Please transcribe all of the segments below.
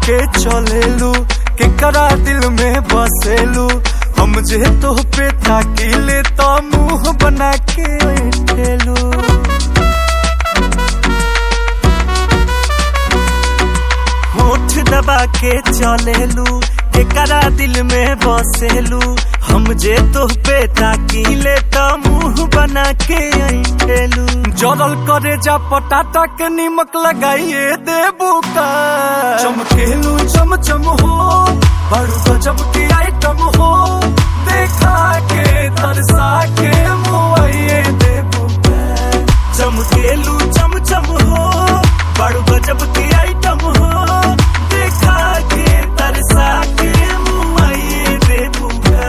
के चलेलू केकरा दिल में बसेलू हम जे तो पे ताकिले तो मुंह बना के बैठेलू होठ दबा के चलेलू केकरा दिल में बसेलू हम जे तो पे ताकिले तो मुंह बना के ऐठेलू जरल करे जा पटाटा के निमक लगाइए देबू का चमकेलू चमचम हो बड़ू गजब की आइटम हो देखा के तरसा के मुआइए देबू का चमकेलू चमचम हो बड़ू गजब की आइटम हो देखा के तरसा के मुआइए देबू का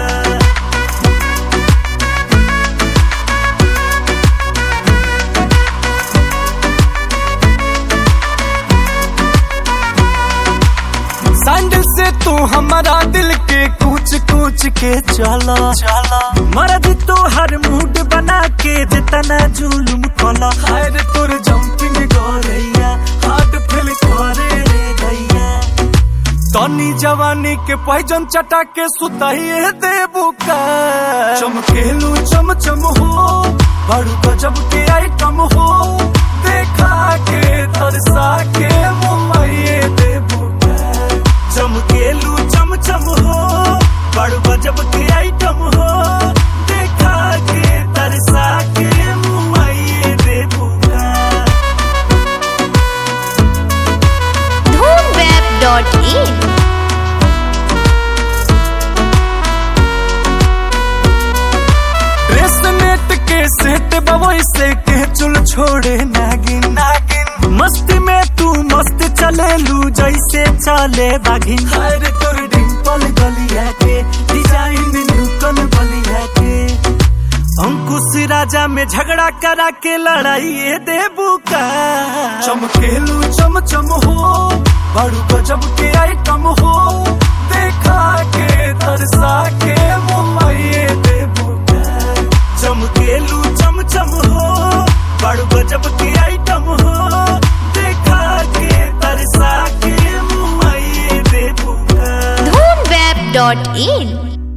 सैंडल से तू हमारा दिल के कूच कूच के चला चला मर्द तो हर मूड बना के जितना जुलुम कला हर तुर जंपिंग गोरैया हार्ट फिल करे रे गैया तनी जवानी के पैजन चटा के सुताइए देबू का चमकेलू चमचम हो बड़ू गजब के आइटम हो देखा के तरसा के मुआइए देबू का चमकेलू चमचम हो बड़ू गजब के आइटम हो देखा के तरसा के मुआइए देबू का धूमवेब.in रेसनेट के सेट बवई से के चुल छोड़े नागिन नागिन मस्ती में तू मस्त चले लू जैसे चले बागिन हर तोर डिंपल गलिया के डिजाइन नूतन बलिया के अंकुश राजा में झगड़ा करा के लड़ाई देबू का चमकेलू चमचम हो बड़ू गजब के आइटम हो देखा के तरसा के मुआइए देबू का चमकेलू चमचम हो बड़ू गजब के आइटम हो देखा के तरसा के मुआइए देबू का धूमवेब.in